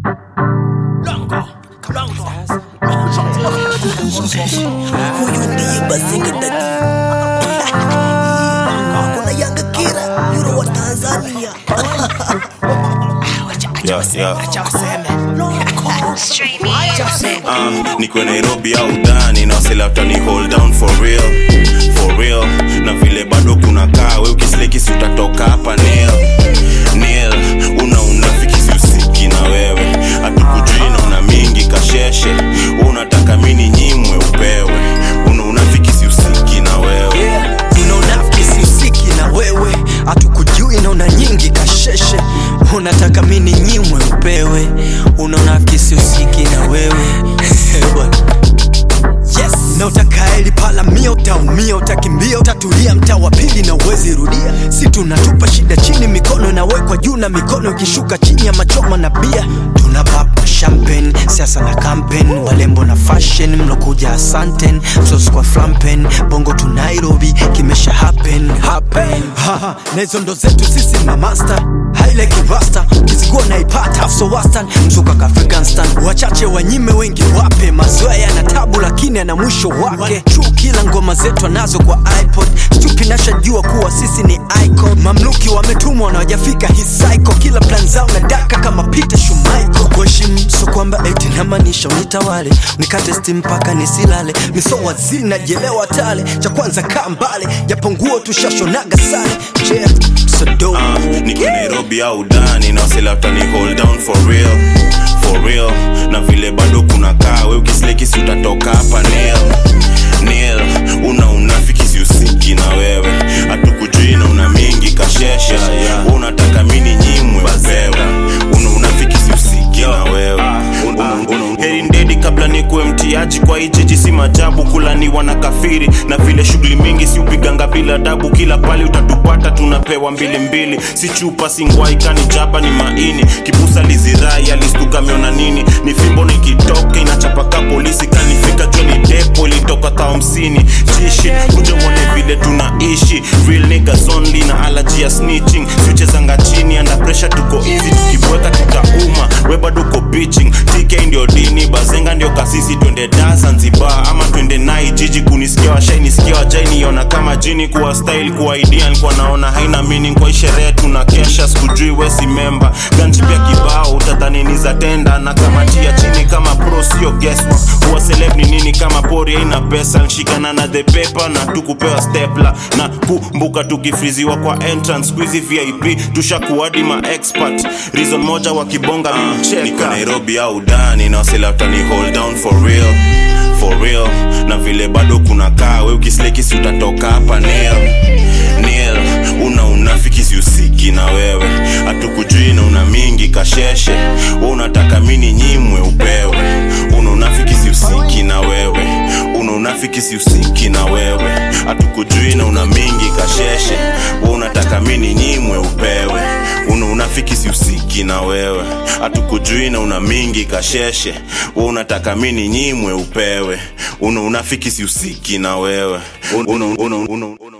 Huyu ndiye Bazinga Dadi. Kuna Yanga Kira, Euro wa Tanzania. Yeah, yeah. Uh, niko Nairobi au Dani na waselafta ni hold down for real for real na vile bado kuna kaa we ukisleki si utatoka hapa nil nil una unafiki si usiki na wewe hatukujui na una mingi kasheshe Wewe unataka mini nyimwe upewe una unafiki si usiki na wewe una unafiki siusiki na wewe hatukujui na una nyingi kasheshe unataka mini nyimwe upewe una unafiki siusiki na wewe Bwana. yes na utakaeli pala mia utaumia utakimbia utatulia mtaa wa pili na uwezi rudia si tunatupa shida chini mikono inawekwa juu na mikono ikishuka chini ya machoma na bia tuna papa champagne siasa na campaign walembo na fashion mlokuja asanten sos kwa flampen bongo tu nairobi kimesha happen happen Haha, na hizo ndo zetu sisi mamasta haile kirasta kizikuwa naipata afso wastan mzuka kafrikanstan wachache wanyime wengi wape mazoea yana tabu lakini ana mwisho wake chu kila ngoma zetu anazo kwa ipod stupi nashajua kuwa sisi ni icon mamluki wametumwa na wajafika hisaiko kila plan zao na daka kama peter shumaiko kuheshimu so kwamba eti namaanisha unitawale nikate stim mpaka nisilale miso waziri najelewa tale cha kwanza kaa mbale japo nguo tushashonaga sale yeah, so Uh, niko Nairobi au Dani na waselafta ni hold down for real for real na vile bado kuna kaa we ukisleki si utatoka hapa nil nil una unafiki si usiki na wewe hatukujui na una mingi kasheshe Wewe unataka mini nyimwe upewe una unafiki si usiki na wewe Una- una- heri ndedi kabla nikuwe mtiaji kwa hii jiji si majabu kulaniwa na kafiri na vile shughuli mingi si upiganga bila dabu kila pale utatupata tunapewa mbili mbili si chupa si ngwai kani jaba ni maini kibusa lizirai alistuka meona nini ni fimbo nikitoka inachapaka polisi kanifika jua ni depo ilitoka ka hamsini jishi kuja mwone vile tunaishi real niggas only na allergy ya snitching siuchezanga chini under pressure tuko easy tukibweka tutauma we bado uko bitching tk ndio dini bazenga ndio kasisi twende da zanzibar ama twende nai jiji kunisikia washainisikia wajainiona kama jini kuwa style kuwa idea nikuwa naona haina meaning kwa hii sherehe tuna kesha sikujui wesi memba ganji pia kibao utadhani ni za tenda na kamatia chini kama pro sio guesswork huwa celeb ni nini kama pori haina pesa nshikana na the paper na tukupewa stepla na kumbuka tukifriziwa kwa entrance squeezy vip tushakuadi ma expert reason moja wakibonga uh, niko nairobi au dani na waselafta ni hold down for real for real na vile bado kuna kaa we ukisleki si utatoka hapa nil nil una unafiki si usiki na wewe hatukujui na una mingi kasheshe we unataka mini nyimwe upewe una unafiki si usiki na wewe una unafiki si usiki na wewe hatukujui na una mingi kasheshe we unataka mini nyimwe upewe una unafiki si usiki na wewe hatukujui na una mingi kasheshe we unataka mini nyimwe upewe una unafiki si usiki na wewe una, una, una, una, una.